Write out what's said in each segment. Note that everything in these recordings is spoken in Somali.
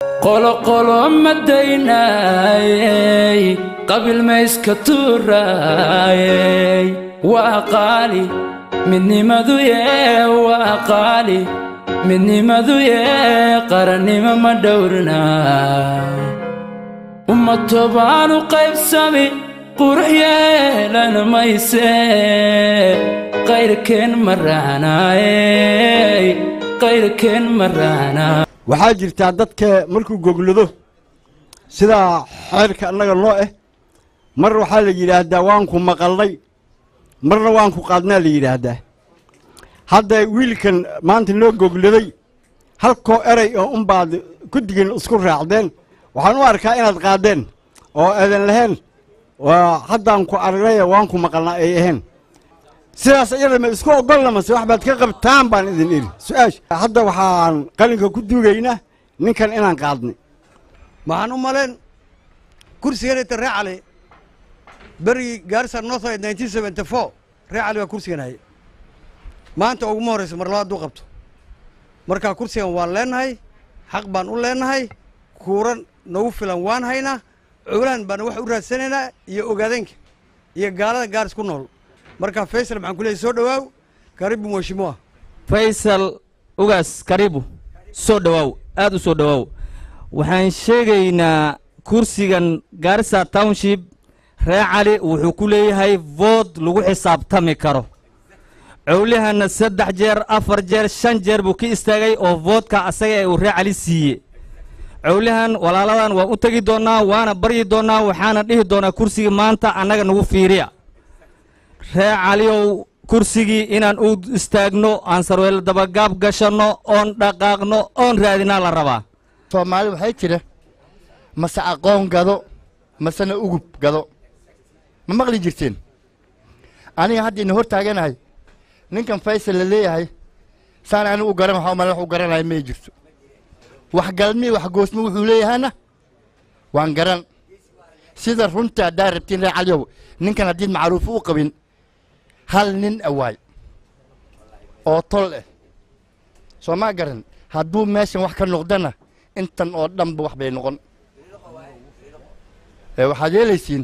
qoloqolo ma daynaayey qabiil mayska tuuraayey waa qaali midnimadu yee waa qaali midnimadu yee qarannimo ma dhowrnaa uma tobaanu qaybsami qurux yeelan maysee qayrkeen ma raacnaayey qayrkeen ma raacnaa waxaa jirtaa dadka markuu goglado sidaa xeerka annaga noo ah mar waxaa la yidhaahdaa waanku maqalnay marna waanku qaadnaa la yidhaahdaa hadda wiilkan maanta noo gogladay halkoo eray oo unbaad guddigan isku raacdeen waxaan u arkaa inaad qaadeen oo aadan lahayn waa haddaan ku aragnay waanku maqalnaa ay ahayn sidaas iyada ma isku oggolna mase wax baad ka qabtaan baan idin idhi su-aasha hadda waxaan qalinka ku duugaynaa ninkan inaan qaadnay waxaan u malayn kursiganayta ree cali berigii gaarisa northside nineteen seventy four ree cali baa kursigan hayay maanta uguma horraysa mar labaad duu qabto markaa kursigan waan leenahay xaq baan u leenahay kuuran nagu filan waan haynaa cowlahan baana wax u raadsanaynaa iyo ogaadeenka iyo gaalada gaaris ku nool markaa faysal maxaan ku leeyay soo dhowaaw karibu mweshimua faysal ugaas karibu soo dhowaaw aad u soo dhowaaw waxaan sheegaynaa kursigan gaarisa township ree cali wuxuu ku leeyahay vood lagu xisaabtami karo cowlihanna saddex jeer afar jeer shan jeer buu ka istaagay oo voodka asaga ee uu ree cali siiye cowlihan walaaladan waan u tegi doonnaa waana baryi doonnaa waxaana dhihi doonnaa kursigii maanta annaga nagu fiiriya ree caliyow kursigii inaan u istaagno aan sarweelo dabagaab gashanno oon dhaqaaqno oon raadinaa la rabaa soomaali waxay jira mase aqoon gado masena ugub gado ma maqli jirteen aniga hadda ina hor taaganahay ninkan faysal la leeyahay saan anigu u garan waxa umale wax u garanaya may jirto wax galmi wax goosmi wuxuu leeyahayna waan garan sida runta haddaa rabtiin ree caliyow ninkan haddiid macruuf u qabin hal nin awaay oo tol eh soo maa garan hadduu meeshan wax ka noqdana intan oo dhanba wax bay noqon waxaad yeelaysiin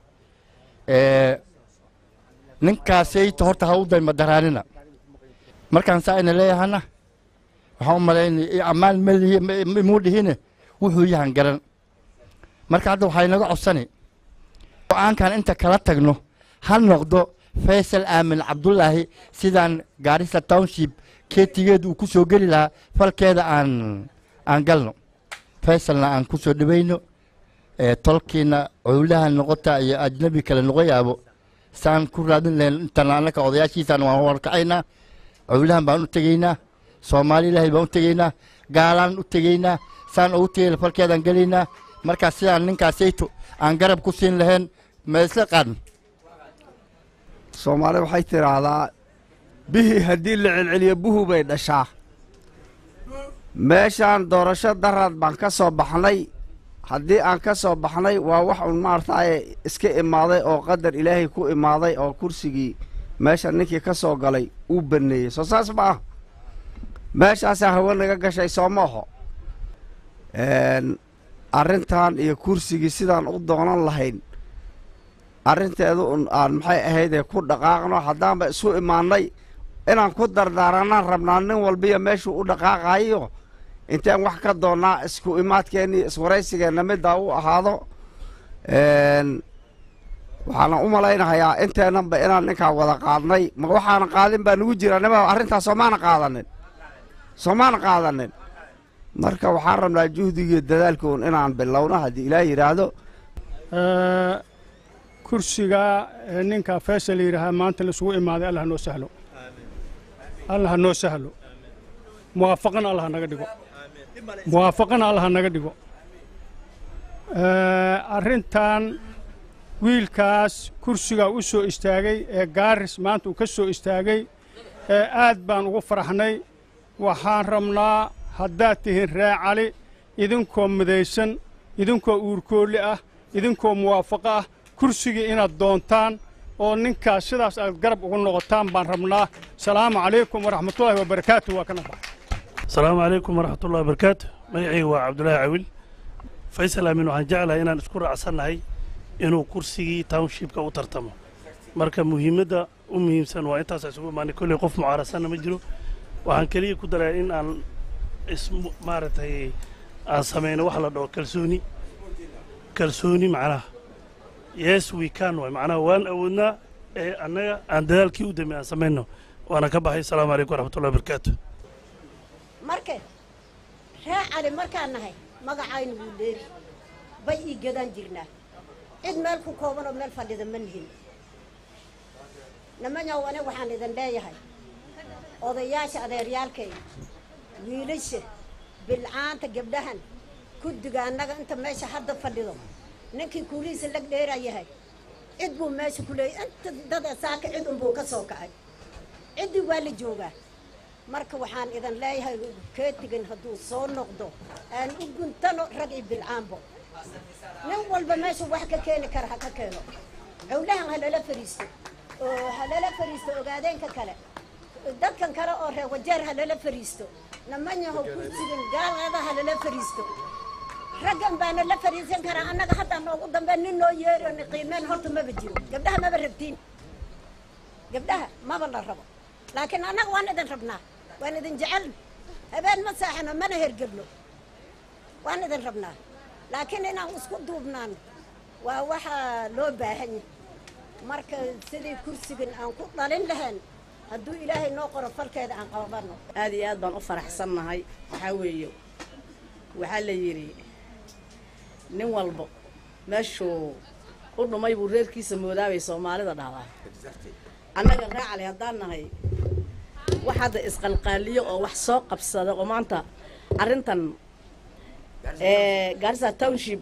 ninkaasayta horta ha u dayma daraanina markaan saa ina leeyahana waxaan u malaynaya ammaan malihi imuu dhihine wuxuu yahan garan marka hadda waxaa inaga codsani go-aankan inta kala tagno ha noqdo faysal aamin cabdullaahi sidaan gaarisa township keetigeeda uu ku soo geli lahaa falkeeda aan aan galno faysalna aan ku soo dhawayno tolkiina cowlaha noqota iyo ajnabi kale noqo yaabo saan ku raadin lahayn intan annaka odayaashiisaan waan warkacaynaa cowlahan baan u tegaynaa soomaali ilaahay baan u tegaynaa gaalaan u tegaynaa saan ugu tegayna falkeedaan gelaynaa markaa sidaan ninkaasayto aan garab ku siin lahayn ma isla qaadn soomaali waxay tidhaahdaa bihii haddii la celceliyo buhu bay dhashaa meeshaan doorasho daraad baan ka soo baxnay haddii aan ka soo baxnay waa wax un maartaaye iska imaaday oo qadar ilaahay ku imaaday oo kursigii meesha ninkii ka soo galay uu banneeyey soo saas ma ah meeshaasaa hawe naga gashay soo maaho arrintan iyo kursigii sidaan u doonan lahayn arrinteedu un aan maxay ahaydee ku dhaqaaqno haddaanba isu imaannay inaan ku dardaaranaan rabnaa nin walbiyo meeshuu u dhaqaaqayo intaan wax ka doonnaa isku imaadkeenni iswaraysigeenna middaa u ahaado waxaana u malaynahayaa inteennanba inaan ninkaa wada qaadnay ma waxaana qaadin baa nugu jira nima arrintaas soomaana qaadanin soomaana qaadanin marka waxaan rabnaa juhdigiiyo dadaalkoon inaan bilowno haddii ilaah yidhaahdo kursiga ninka faysal yidhaahaa maanta laisugu imaaday allah noo sahlo allah noo sahlo muwaafaqana allah naga dhigo muwaafaqana allah naga dhigo arrintan wiilkaas kursigaa u soo istaagay ee gaaris maanta uu ka soo istaagay ee aad baan ugu faraxnay waxaan rabnaa haddaad tihiin ree cali idinkoo midaysan idinkoo uurkoolli ah idinkoo muwaafaqo ah kursigii inaad doontaan oo ninkaas sidaas aad garab ugu noqotaan baan rabnaa salaamu calaykum waraxmatullaahi wabarakaatu waa kana baxa asalaamu calaykum waraxmatullahi wabarakaatu magacayga waa cabdulaahi cawil faysal aamin waxaan jeclahay inaan isku raacsannahay inuu kursigii townshipka u tartamo marka muhiimadda u muhiimsan waa intaasa isugu imaanay kolley qof mucaarasanna ma jiro waxaan keliya ku daraa in aan is maaragtay aan samayno wax la dhaho kalsooni kalsooni macnaha yes we can waay macnaha waan awoodnaa ee annaga aan dadaalkii u damey aan samayno waana ka baxay asalaamu calaykum waraxmatullahi wabarakaatu marka ree cali markaan nahay magacaynu wuu dheeri bay ii gadaan jirnaa cid meel ku kooban oo meel fadhida ma nihin nimanyow aniga waxaan idin leeyahay odayaasha adeeryaalkay wiilasha bilcaanta gabdhahan guddiga annaga inta meesha hadda fadhido ninkii kuulihiisa lag dheeraa yahay cid buu meesha ku leeyay inta dad saaka cid unbuu ka soo kacay ciddii waa la joogaa marka waxaan idin leeyahay keetigan hadduu soo noqdo aan u guntano rag iyo bilcaanbo nin walba meeshu wax ka keeni kara ha ka keeno cowlahan ha lala fariisto oo ha lala fariisto ogaadeenka kale dadkan kale oo reer wajeer ha lala fariisto namanyahow kursigan gaalada ha lala fariisto raggan baana la fariisan karaa annaga hadda noogu dambe nin noo yeero ni qiimeen horta maba jiro gabdhaha maba rabtiin gabdhaha maba la rabo laakiin annaga waan idin rabnaa waan idin jecelna habeen ma saaxano mana hergebno waan idin rabnaa laakiin inaan isku duubnaan waa waxaa loo baahan yahay marka sidii kursigan aan ku dhalin lahayn hadduu ilaahay noo qoro falkeeda aan qabanno aad iyo aad baan u faraxsannahay waxaa weeye waxaa la yidhi nin walbo meeshuu u dhumay buu reerkiisa moodaabay soomaalida dhahdaa annaga raacale haddaan nahay wax hadda isqalqaaliyo oo wax soo qabsada oo maanta arrintan gaarisa township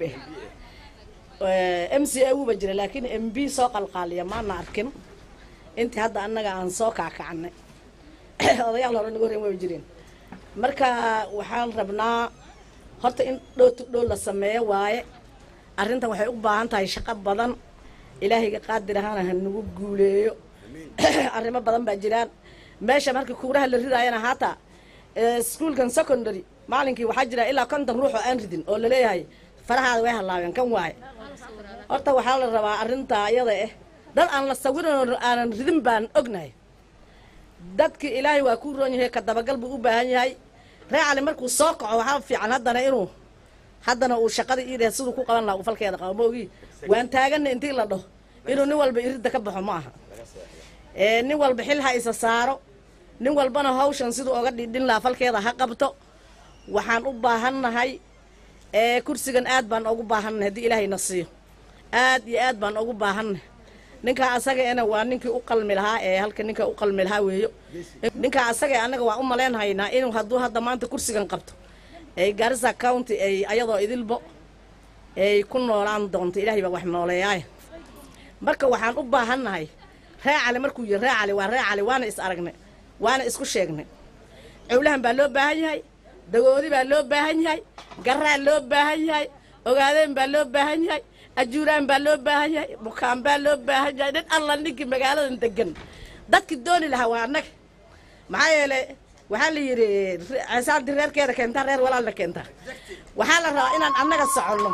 eh m c a wuba jira laakiin m b soo qalqaaliya maana arkin intii hadda annaga aan soo kaakacnay odayaal hore naga horreyn waa jireen marka waxaan rabnaa horta in dhow to dhow la sameeyo waaye arrintan waxay u baahan tahay shaqo badan ilaahayga qaadir ahaana ha nagu guuleeyo arrimo badan baa jiraan meesha marka kuuraha la ridaayana haata iskuolkan secondary maalinkii waxaa jira ilaa konton ruux oo aan ridin oo laleeyahay farahaada way hallaabeen kan waaye horta waxaa la rabaa arrintaa iyada eh dad aan la sawirin aanan ridin baan ognahay dadki ilaahay waa kuu roon yahay ka dabagal buu u baahan yahay ree cali markuu soo kaco waxaa fiican haddana inuu haddana uu shaqada iidheh siduu ku qaban lahaa uu falkeeda qabo maogii waan taaganna intii la dhaho inuu nin walba iridda ka baxo ma aha nin walba xil ha isa saaro nin walbana hawshan siduu oga dhidhin lahaa falkeeda ha qabto waxaan u baahannahay kursigan aad baan ugu baahannahay haddii ilaahayna siiyo aad iyo aad baan ugu baahannahay ninkaa asaga ena waa ninkii u qalmi lahaa ee halka ninka u qalmi lahaa weeyo ninkaa asaga annaga waa u malaynhaynaa inuu hadduu hadda maanta kursigan qabto ay garissa county ay ayadoo idilbo ay ku noolaan doonto ilaahay baa wax nooleeyaay marka waxaan u baahannahay ree cali markuu yihi ree cali waa ree cali waana is aragnay waana isku sheegnay cowlahan baa loo baahan yahay dagoodi baa loo baahan yahay garaa loo baahan yahay ogaadeen baa loo baahan yahay ajuuraan baa loo baahan yahay bukaan baa loo baahan yahay nin alla ninkii magaaladan degan dadkii dooni lahaa waa annaga maxaa yeelay waxaa la yidhi cesaanti reerkeeda keentaa reer walaalna keentaa waxaa la rabaa inaan annaga soconno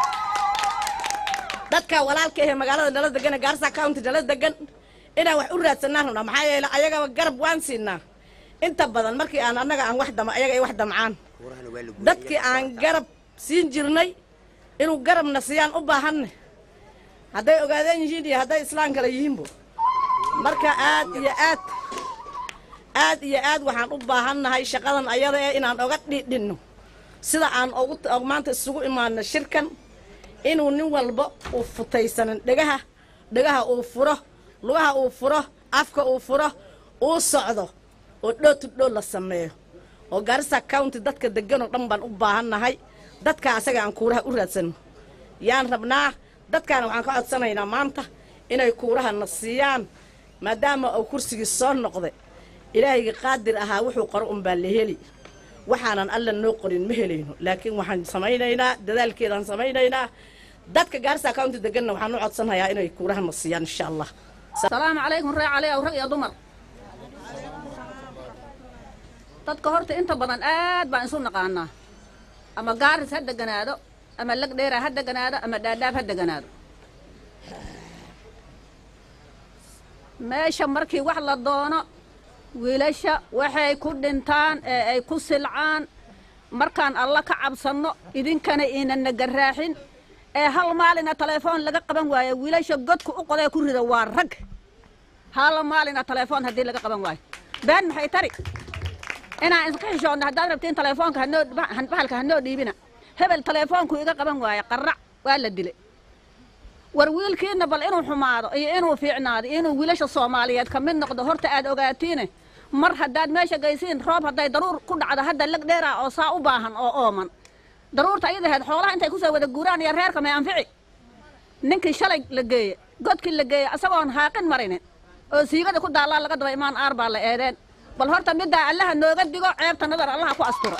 dadka walaalka ahe magaalada nala degan ee gaarsa county nala degan inaan wax u raadsanaan rabnaa maxaa yeelay ayagaba garab waan siinaa inta badan markii aan annaga aan wax dama ayaga ay wax damcaan dadkii aan garab siin jirnay inuu garabna siiyaan u baahanne hadday ogaadeen yihiin iyo hadday islaan kale yihiinbo marka aad iyo aad aad iyo aad waxaan u baahannahay shaqadan ayada ee inaan oga dhidhinno sida aan ugu maanta isugu imaano shirkan inuu nin walba uu futaysanin dhegaha dhegaha uu furo lugaha uu furo afka uu furo uu socdo oo dhow to dhow la sameeyo oo garissa county dadka deganoo dhan baan u baahannahay dadka asaga aan kuuraha u raadsanno yaan rabnaa dadkaana waxaan ka codsanaynaa maanta inay kuuraha na siiyaan maadaama uu kursigii soo noqday ilaahayga qaadir ahaa wuxuu qoro unbaa la heli waxaanan alla noo qorin ma helayno laakiin waxaan samaynaynaa dadaalkeedaan samaynaynaa dadka gaarisa county deganna waxaan u codsanayaa inay kuuraha na siiyaan insha allah salaamu calaykum ree cali aw rag iyo dumar dadka horta inta badan aad baan isu naqaanaa ama gaaris ha deganaado ama lagdheera ha deganaado ama dhaadhaab ha deganaado meesha markii wax la doono wiilasha waxay ku dhintaan ee ay ku silcaan markaan alla ka cabsanno idinkana inana garaaxin ee hal maalina telefoon laga qaban waayo wiilasha godka u qodee ku rida waa rag hal maalina telefoon haddii laga qaban waayo been maxay tari inaan iska xishoodno haddaad rabtiin telefoonka hanoo bahalka hanoo dhiibina hebel telefoonku iga qaban waayo qarrac waa la dilay war wiilkiina bal inuu xumaado iyo inuu fiicnaado iyo inuu wiilasha soomaaliyeed ka mid noqdo horta aad ogaatiine mar haddaad meesha gaysiin roob hadday daruur ku dhacdo hadda lag dheeraa oo saa u baahan oo ooman daruurta ayadaheed xoolaha intay kusoo wada guuraan iyo reerka may anfici ninkii shalay la geeye godkii la geeye asagoon haaqin marinin oo siigada ku daallaa laga daba imaan aar baa la eedeen bal horta middaa allaha nooga digo ceebta nadar allaha ku asturo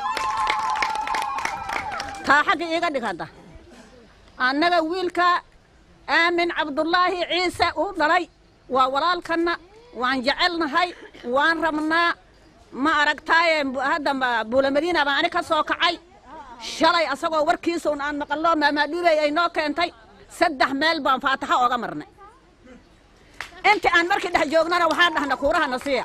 taa xagga iiga dhig hadda annaga wiilka aamin cabdullaahi ciise uu dhalay waa walaalkanna waan jecelnahay waan rabnaa ma aragtaaye hadda buulamadiina baan ani ka soo kacay shalay asagoo warkiisa un aan maqallo maamaadhuubey ay noo keentay saddex meel baan faataxo ooga marnay intii aan markii dhex joognana waxaan dhahna kuurahana siiya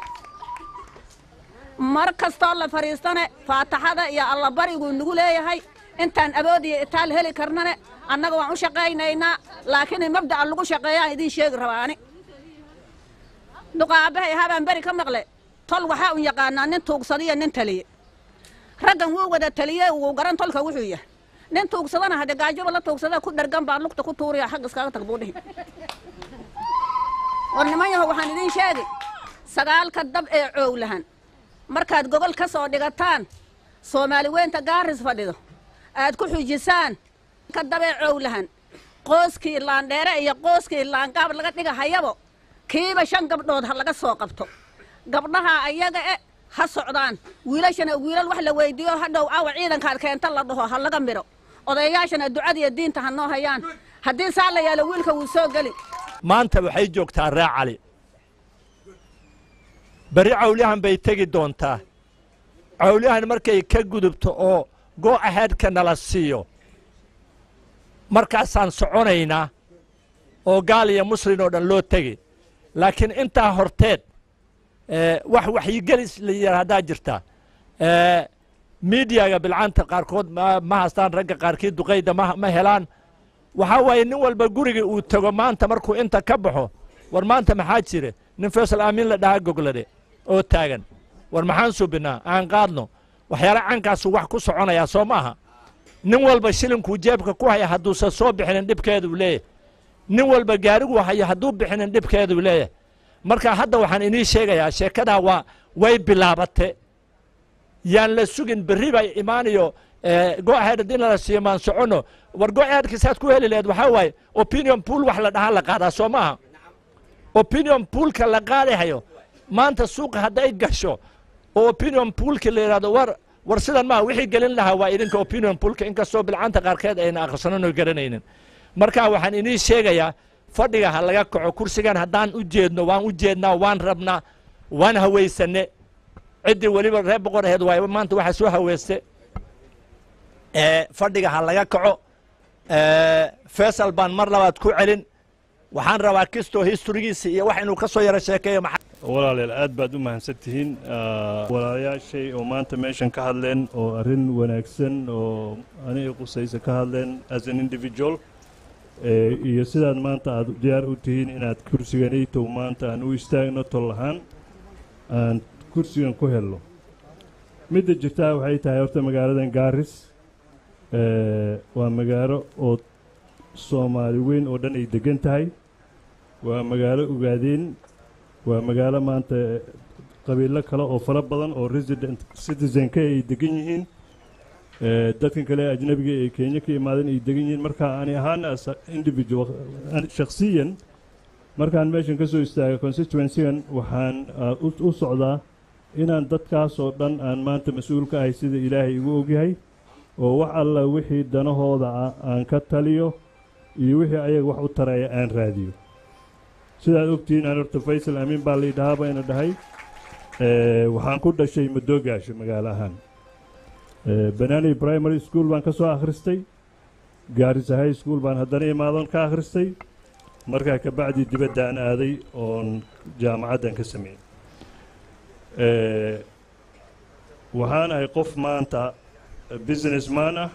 mar kastoo la fadhiistane faataxada iyo allabariguu nagu leeyahay intaan awood iyo itaal heli karnane annaga waan u shaqaynaynaa laakiin mabda'a lagu shaqeeyaan idiin sheegi rabaani duqaabahay habaan beri ka maqle tol waxaa un yaqaanaa nin tuugsadiyo nin taliye raggan wuu wada taliye wuu garan tolka wuxuu yahay nin tuugsadana hadde gaajoba la tuugsada ku dhergan baa lugta ku tuuriya xag iskaga tag buu dhihi war niman yaho waxaan idiin sheegi sagaalka dab ee coowlahan markaad gogol ka soo dhigataan soomaali weynta gaaris fadhido aad ku xujisaan ka dabee cowlahan qooskii laandheere iyo qooskii laangaab laga dhiga hayabo kiiba shan gabdhood ha laga soo qabto gabdhaha ayaga e ha socdaan wiilashana wiilal wax la weydiiyo hadhow awa ciidankaad keenta la dhaho ha laga midho odayaashana ducada iyo diinta ha noo hayaan haddii saa la yaalo wiilka wuu soo geli maanta waxay joogtaa ree cali berri cawlyahan bay tegi doontaa cawlyahan markay ka gudubto oo go aheadka nala siiyo markaasaan soconaynaa oo gaal iyo muslin oo dhan loo tegi laakiin intaa horteed wax waxyigelis la yidhaha haddaa jirta miidiyaga bilcanta qaarkood ma haystaan ragga qaarkii duqayda ma helaan waxaa waaye nin walba guriga uu tego maanta markuu inta ka baxo war maanta maxaa jire nin faysal aamin la dhahaa goglade oo taagan war maxaan subinnaa aan qaadno waxyaala cankaasu wax ku soconayaa soo maaha nin walba shilinkuu jeebka ku haya hadduusan soo bixinin dhibkeeduu leeyahy nin walba gaariguu haya hadduu bixinin dhibkeeduu leeyahay marka hadda waxaan inii sheegayaa sheekadaa waa way bilaabate yaan la sugin berri bay imaanayo go-ahead haddii nala siiyo maan soconno war go-aheadka saad ku heli laheed waxaa waaye opinion pool wax la dhahaa la qaadaa soo maaha opinion poolka la qaadahayo maanta suuqa hadday gasho oo opinion poolka la yidhahdo war war sidan maaha wixii gelin lahaa waa idinka opinion poolka inkastoo bilcanta qaarkeed ayna akhrisanano garanaynin marka waxaan inii sheegayaa fadhiga ha laga kaco kursigan haddaan u jeedno waan u jeednaa waan rabnaa waan hawaysanne ciddii weliba reer boqor aheed waay maanta waxaa soo haweyste fadhiga ha laga kaco faysal baan mar labaad ku celin waxaan rabaa kistoo historigiisa iyo wax inuu ka soo yaro sheekeeyo walaalayaal aad baad u mahadsan tihiin walaalayaashay oo maanta meeshan ka hadleen oo arrin wanaagsan oo aniga qusaysa ka hadleen as an individual iyo sidaad maanta aad diyaar u tihiin inaad kursiganaytow maanta aan u istaagno tol ahaan aan kursigan ku helno midda jirtaa waxay tahay horta magaaladan gaaris waa magaalo oo soomaali weyn oo dhan ay deggan tahay waa magaalo ogaadeen waa magaalo maanta qabiilo kale oo fara badan oo resident citizenka ay degan yihiin dadkan kale ajnabiga ee kenya ka imaadeen ay degan yihiin marka ani ahaan as individual shakhsiyan markaan meeshan ka soo istaaga constituencygan waxaan u socdaa inaan dadkaas oo dhan aan maanta mas-uul ka ahay sida ilaahay igu ogyahay oo wax alla wixii danahooda ah aan ka taliyo iyo wixii ayaga wax u taraya aan raadiyo sidaad ogtihiin aan horta faysal amiin baa laydhahaa bayna dhahay waxaan ku dhashay madoogaasho magaalo ahaan Eh, banani primary school baan ka soo akhristay gaarisa high school baan haddana imaadon ka akhristay markaa kabacdi dibaddaan aaday oon jaamacaddan ka sameeyey Eh, waxaan ahay qof maanta businessman ah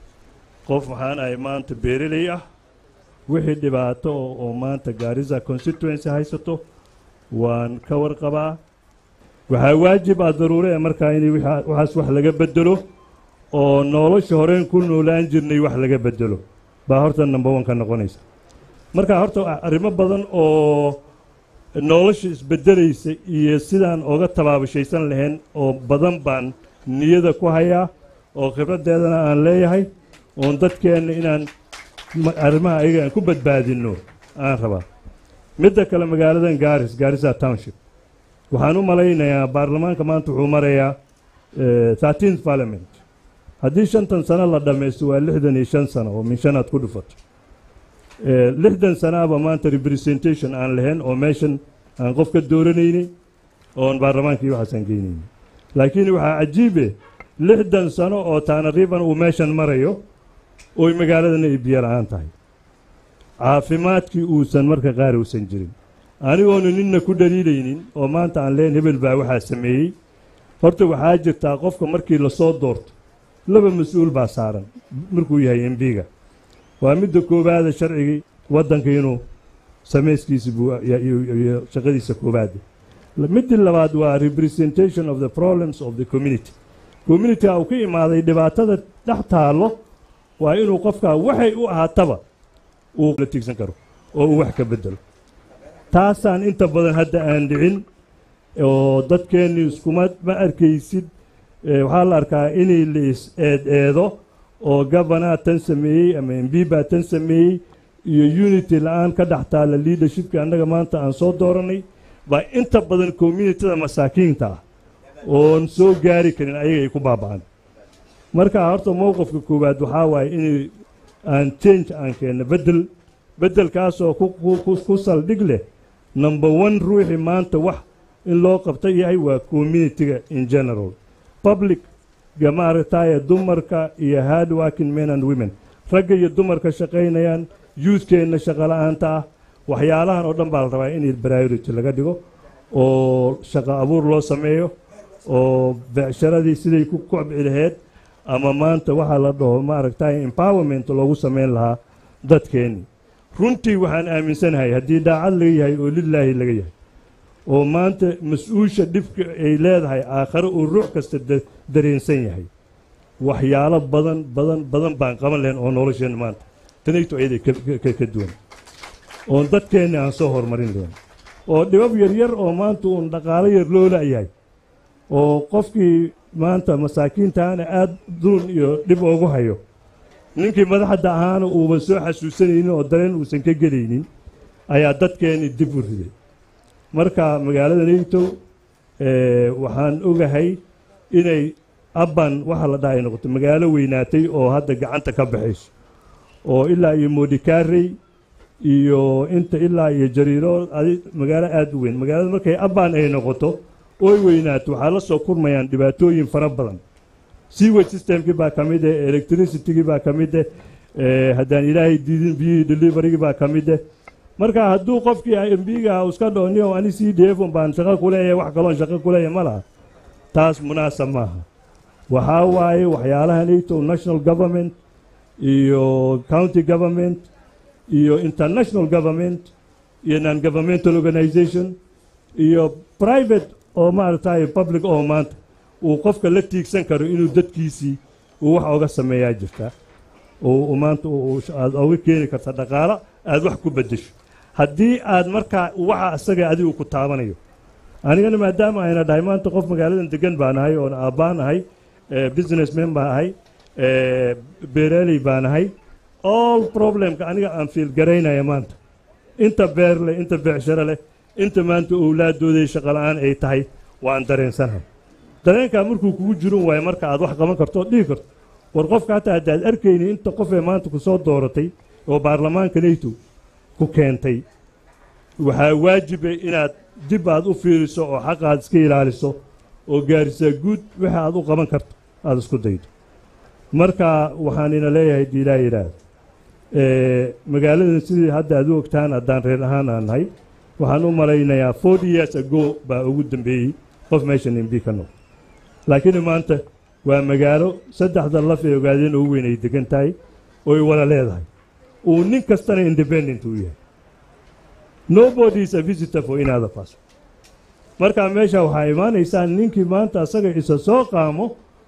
qof waxaan ahay maanta beereley ah wixii dhibaato oo oo maanta gaarisa constituency haysato waan ka warqabaa waxaa waajib ah daruure ee markaa in waxaas wax laga bedelo oo nolosha horeen ku noolaan jirnay wax laga bedelo baa horta number one ka noqonaysa marka horta arrimo badan oo nolosha isbedelaysa iyo sidaan oga tabaabashaysan lahayn oo badan baan niyada ku hayaa oo khibraddeedana aan leeyahay oon dadkeenna inaan ma- arrimaha ayaga aan ku badbaadinno aan rabaa midda kale magaaladan gaaris gaarisa township waxaan u malaynayaa baarlamaanka maanta wuxuu marayaa thirteenth parliament haddii shantan sano la dhammaysto waa lixdan iyo shan sano oo min shanaad ku dhufato Eh, lixdan sanaaba maanta representation aan lahayn oo meeshan aan qof ka dooranayni oon baarlamaankii waxaasaan geynayni laakiin waxaa cajiibe lixdan sano oo taana riban uu meeshan marayo oy magaaladana ay biyo la'aan tahay caafimaadkii uusan marka qaar uusan jirin anigoonu ninna ku dhaliilaynin oo maanta aan leen hebel baa waxaa sameeyey horta waxaa jirtaa qofka markii lasoo doorto laba mas-uul baa saaran markuu yahay embiga waa midda koowaada sharcigii waddanka inuu samayskiisa buu iyo- iyo iyo shaqadiisa koowaada midii labaad waa representation of the problems of the community communityga uu ka imaaday dhibaatada dhex taallo waa inuu qofkaa waxay u ahaataba uu la tiigsan karo oo uu wax ka bedelo taasaan inta badan hadda aan dhicin oo dadkeenni iskuma ma arkaysid Eh, waxaa la arkaa inay la is eed eedo oo gabanaa tan sameeyey ama mb baa tan sameeyey iyo unity la-aan ka dhex taalla leadershipka annaga maanta aan soo dooranay baa inta badan communityda masaakiinta ah oon soo gaari karin ayaga ay ku baaba'an marka horta mowqifka koowaad waxaa waaye inay aan change aan keenno bedel beddelkaasoo ku, ku, ku, ku saldhig leh number one ruuxii maanta wax in loo qabta yahay waa communityga in general public ga maaragtaaye dumarka iyo hard working men and women ragga iyo dumarka shaqaynayaan youthkeenna shaqo la'aanta ah waxyaalahan oo dhan baa la rabaa in priority laga dhigo oo shaqo abuur loo sameeyo oo becsharadii siday ku kobci laheyd ama maanta waxaa la dhaho maaragtaaye empowerment loogu samayn lahaa dadkeenni runtii waxaan aaminsanahay haddii daacad laga yahay oo lilaahi laga yahay oo maanta mas-uusha dhibka ay leedahay aakhare uu ruux kasta da- dareensan yahay waxyaalo badan badan badan baan qaban lahayn oo nolosheenna maanta tanayto ayaday ka- ka- ka duwan oon dadkeenni aan soo horumarin lahayn oo dhibab yaryar oo maanta uun dhaqaalo yar loo la'yahay oo qofkii maanta masaakiintaana aad duun iyo dhib oogu hayo ninkii madaxda ahaana uuban soo xasuusanaynin oo dareen uusan ka gelaynin ayaa dadkeenni dib u riday marka magaalada neytow eh, waxaan ogahay inay abban waxa la dhaha ay noqoto magaalo weynaatay oo hadda gacanta ka baxayso oo ilaa iyo modikaarey iyo inta ilaa iyo jariiro adi- magaalo aad u weyn magaalada markay abban ay noqoto oy weynaato waxaa la soo kurmayaan dhibaatooyin fara badan sewage systemkii baa ka mid eh electricitygii baa ka mid eh eh, haddaan ilaahay diidin biyihii deliverygii baa ka mid eh marka hadduu qofkii mbiga iska dhaho nin ani c d f un baan shaqo kuleeyahay wax kaloon shaqo kuleeyahay ma laha taas munaasab maaha waxaa waaye waxyaalaha nato national government iyo county government iyo international government iyo non governmental organization iyo private oo maaragtay public oo maanta uu qofka la tiigsan karo inuu dadkiisii uu wax oga sameeyaa jirta oo uu maanta uu- uu- aad oga keeni karta dhaqaalo aad wax ku beddesho haddii aad markaa waxa isaga adigu ku taabanayo anigana maadaama ayna dhahay maanta qof magaaladan degan baan ahay oon aabbaan ahay eh, businessman baan ahay eh, beeraaley baan ahay all problemka aniga aan fiil garaynaya maanta inta beer leh inta becsharo leh inta maanta owlaadooday shaqo la'aan ay tahay waan dareensanahay dareenkaa markuu kugu jirin waayo marka aad wax qaban karto ood dhihi karto war qofka hataa haddaad arkayni inta qof ee maanta ku soo dooratay oo baarlamaanka nayto ku keentay waxaa waajiba inaad dib aad u fiiriso oo xaq aad iska ilaaliso oo gaarisaa guud wixii aad u qaban karto aad isku daydo marka waxaan ina leeyahay dii ilaa yidhaah magaaladan sidii hadda aad u ogtaan haddaan reer ahaan aan nahay waxaan u malaynayaa forty years ago baa ugu dambeeyey qof meeshan mb ka noqdo laakiin maanta waa magaalo saddexda laf ee ogaadeen ugu weyn ay degan tahay oy wada leedahay uu nin kastana independent uu yahay nobody is a visitor for another person marka meesha waxaa imaanaysaa ninkii maanta asaga isa soo qaamo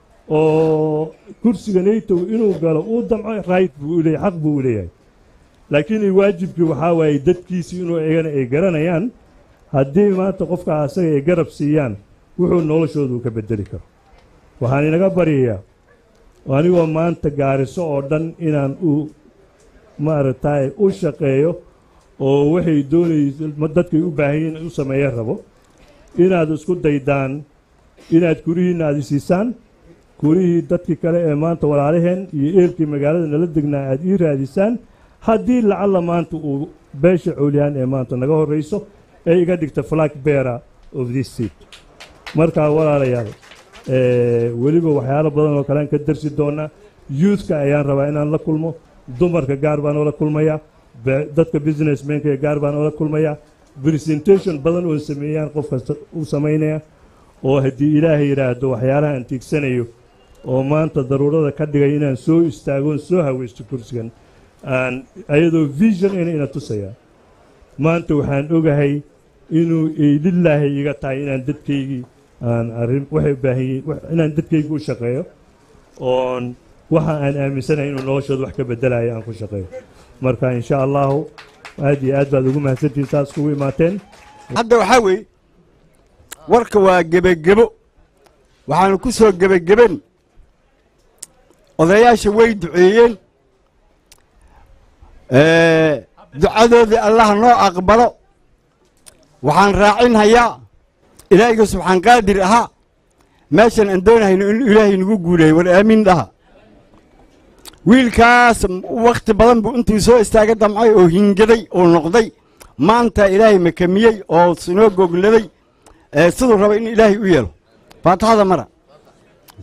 oo kursiga naytow inuu galo uu damco right buu u leeyahay xaq buu u leeyahay laakiin waajibkii waxaa waaye dadkiisii inuu iyagana ay garanayaan haddii maanta qofka asaga ay garab siiyaan wuxuu noloshoodu ka bedeli karo waxaan inaga baryayaa anigoo maanta gaariso oo dhan inaan u maaragtay u shaqeeyo oo waxay doonaysa dadkay u baahan yihiin u sameeya rabo inaad isku daydaan inaad gurihiinna aad isiisaan gurihii dadkii kale ee maanta walaalaheen iyo eelkii magaalada nala degnaa aad ii raadisaan haddii lacalla maanta uu beesha coolyaan ee maanta naga horrayso ee iga dhigta flag beara of this seat markaa walaalayaal weliba waxyaalo badan oo kalean ka darsi doonaa youthka ayaan rabaa inaan la kulmo dumarka gaar baan oola kulmayaa dadka businessmenka ee gaar baan oola kulmayaa presentation badan oo sameeyaan qof kasta u samaynaya oo haddii ilaahay yidhaahdo waxyaalaha aan tiigsanayo oo maanta daruurada ka dhigay inaan soo istaagoon soo haweysto kursigan aan ayadoo vision ina ina tusayaa maanta waxaan ogahay inuu lilaahi iga tahay inaan dadkaygii aan arrin waxay u baahan yihiin inaan dadkaygii u shaqeeyo oon waxa aan aaminsanahay inuu noloshooda wax ka bedelayo aan ku shaqeeyo marka insha allahu aad iyo aad baad ugu mahadsantihin saas kugu imaateen hadda waxaa weeye warka waa gebagebo waxaanu ku soo gebageben odayaasha way duceeyeen ducadoodii allaha noo aqbalo waxaan raacinhayaa ilaahayga subxaan qaadir ahaa meeshan aan doonahayno in ilaahay nagu guuleeyo war aamiin dhaha wiilkaas wakhti badan buu intuu soo istaaga damcay oo hingaday oo noqday maanta ilaahay makamiyey oo sinoo gogladay siduu raba in ilaahay u yeelo faataxada mara